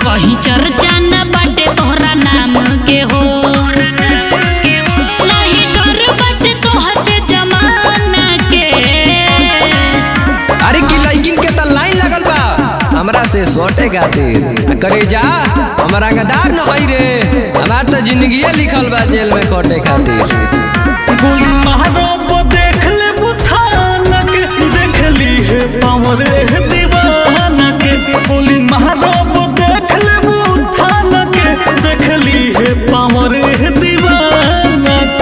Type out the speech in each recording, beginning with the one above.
कहीं चर्चा न बाटे तोहरा नाम के हो नहीं डर बाटे तोहर से जमाना के अरे की लड़किन के त लाइन लगल बा हमरा से सोटे खातिर आ करे जा हमारा गदार न हई रे हमार त जिंदगी लिखल बा जेल में कटे खातिर गोली महाराब देख ले बुथानक देख ली है पावर दीवानक गोली महाराब देख ले बुथानक देख ली है पावर दीवानक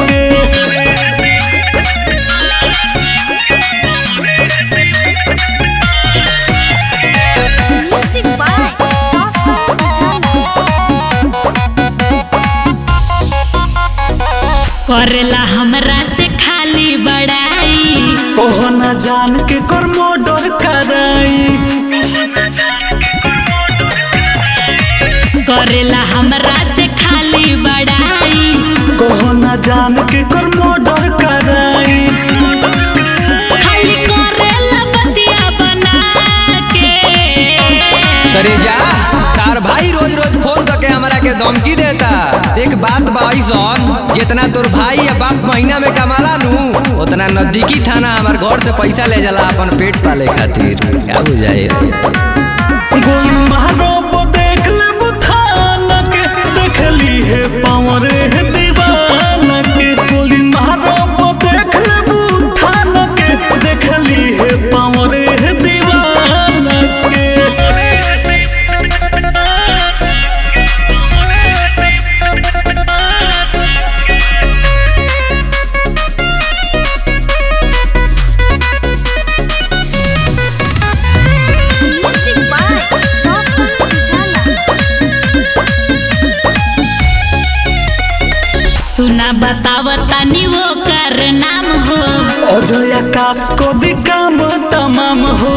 Music by Rosa Ujala. करेला हमरा से खाली बड़ाई कोहो न जान के कर मोडर कराई करेला हमरा से खाली बड़ाई कोहो न जान के कर मोडर कराई खाली करेला बतिया बना के करे जा तार भाई रोज रोज फोन करके हमरा के धमकी देता देख बात बा ऐसन जितना तोर भाई या बाप महीना में कमाला नू उतना नजदीकी थाना हमार घर से पैसा ले जाला अपन पेट पाले खातिर क्या बुझाए गोली महाराब देख ले बुथानक देख ली है पावर दीवानक गोली महाराब देख ले बुथानक देख ली है पावर दीवानक Music by Rosa Ujala. सुना बतावतानी वो कर नाम हो अजय आकाश को दी काम तमाम हो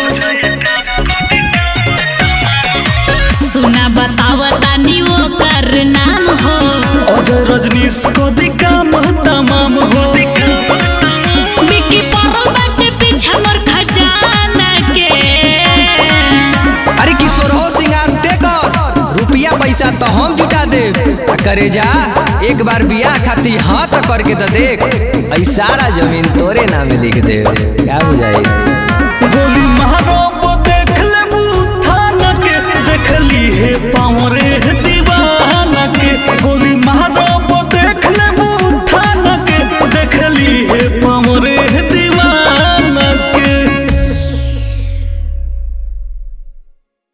सुना बतावतानी वो कर नाम हो अजय रजनीश को दी काम तमाम हो बिकी पड़ल बाटे पीछा मोर खजाना के अरे किशोर हो सिंगार ते कर रुपया पैसा तो हम जुटा दे आ करे जा एक बार बियाह खातिर हाँ तो करके तो देख ऐ सारा जमीन तोरे नाम लिख दे क्या बुझाई